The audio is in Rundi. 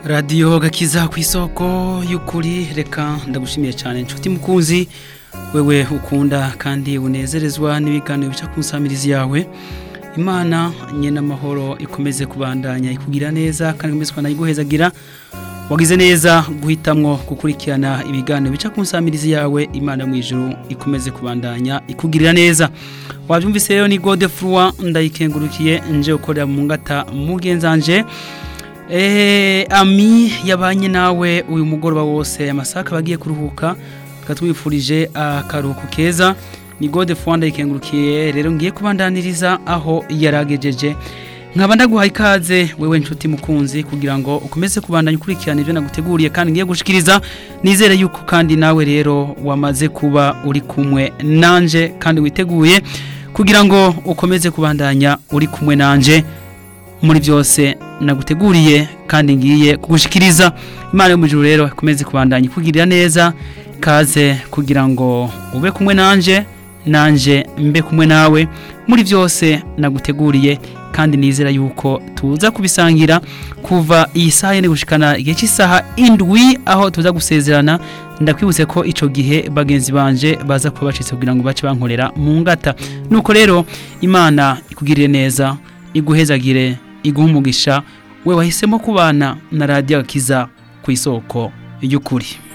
radiyo gakiza ku isoko y'ukuri reka ndagushimiye cyane inshuti mukunzi wewe ukunda kandi unezerezwa n'ibiganiro bica ku nsamirizi yawe imana nyine amahoro ikomeze kubandanya ikugira neza kandi ikomeze kubanayiguhezagira wagize neza guhitamwo gukurikirana ibiganiro bica ku nsamirizi yawe imana mu ijuru ikomeze kubandanya ikugirira neza wabyumvise rero ni gode furuwa ndayikengurukiye nje ukorera mu ngata mugenzanje Eh, ami yabanye nawe uyu mugoroba wose amasaha akaba agiye kuruhuka katwifurije akaruhuko keza ni gode fuwanda yikengurukiye rero ngiye kubandaniriza aho yaragejeje nkaba ndaguhaye ikaze wewe nshuti mukunzi kugira ngo ukomeze kubandanya ukurikirana ibyo naguteguriye kandi ngiye gushikiriza nizere yuko kandi nawe rero wamaze kuba uri kumwe nanje kandi witeguye kugira ngo ukomeze kubandanya uri kumwe nanje muri byose naguteguriye kandi ngiye kugushikiriza imana yo mu ijuru rero ikomeze kubandanya ikugirira neza kaze kugira ngo ube kumwe nanje nanje mbe kumwe nawe muri byose naguteguriye kandi nizera yuko tuza kubisangira kuva iyi saha yene gushikana igihe cy'isaha indwi aho tuza gusezerana ndakwibutse ko ico gihe bagenzi banje baza kuba bacitse kugira ngo bace bankorera mu ngata nuko rero imana ikugirire neza iguhezagire iguha umugisha we wahisemo kubana na radiyo akiza ku isoko y'ukuri